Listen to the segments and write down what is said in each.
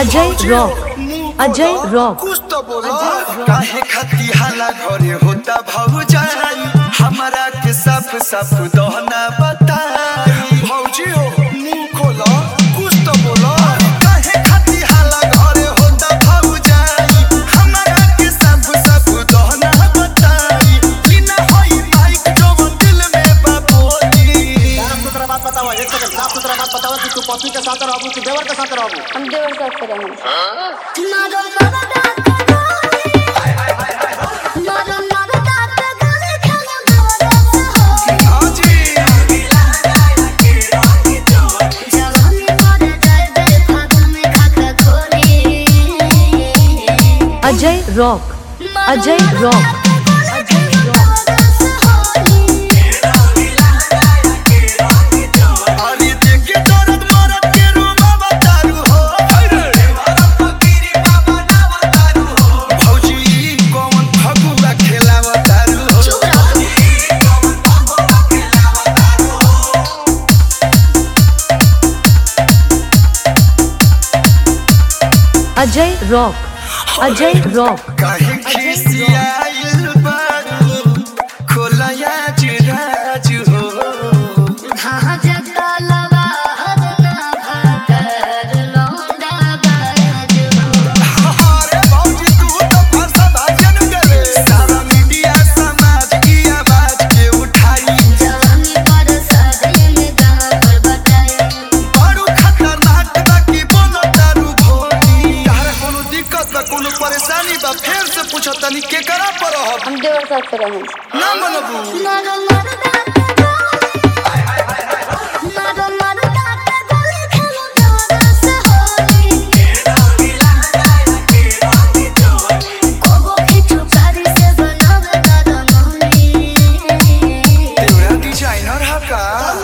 Ajay rock Ajay rock कुछ तो बोलो काहे खाती हाला घरे होता भौजाई हमारा के साफ साफ दहना बताई भौजी हो मुंह खोलो कुछ तो बोलो काहे खाती हाला घरे होता भौजाई हमारा के साफ साफ दहना बताई बिना होई माइक जो दिल में बापोली साफ सुथरा बात बताओ एक सेकंड साफ सुथरा बात बताओ कि तू पति के साथ रहबू कि देवर के साथ रहबू हम देवर साथ से रहेंगे हाँ जी अजय रॉक अजय रॉक अरे देखे दर्द मरद के रूबा बतारू हो भौजी कौन फगुआ खेलावा तारू हो अजय रॉक अजय रॉक काहे खिसियाइल बारू खोलया चिराज हो अरे भौजी तू तो फरसा भाजन गले सारा मीडिया समाज की आवाज के उठाई बड़ू खतरनाक बा की बोलो तारू भोली यार कोनो दिक्कत बा कोनो परेशानी बा फेर से पूछो तनी के करा पर रहब हम देवर साथ से रहेंगे ना मनबू तेरा डिजाइनर हा का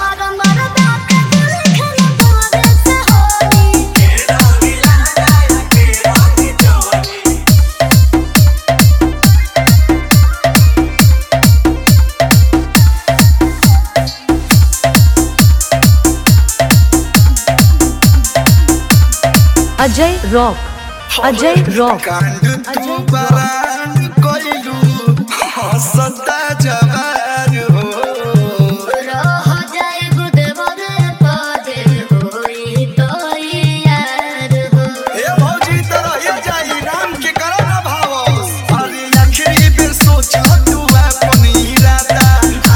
अजय रॉक अजय रॉक कांड तू बरान कोइलू हंसता जवार हो हे भौजी तरह ये जाई राम के करो ना भाव अरे आखिरी बेर सोच तू अपन इरादा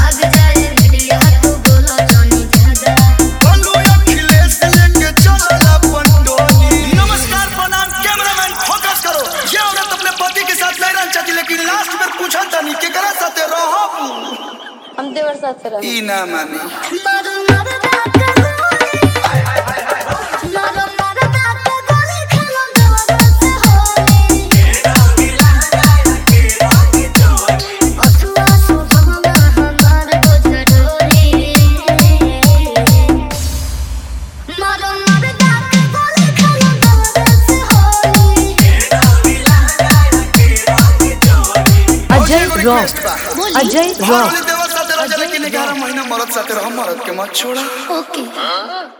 बोलू अखिलेश लेके चल अपन टोली नमस्कार प्रणाम कैमरामैन फोकस करो ये औरत अपने पति के साथ नहीं रहना चाहती लेकिन लास्ट में पूछा तनी केकरा साथे रहब हम देवर साथ से रहेंगे ई ना मानी अजय रॉक अजय रॉक देवर साथे रह लेकिन 11 महीना मरद साथे रह मरद के मत छोड़ा ओके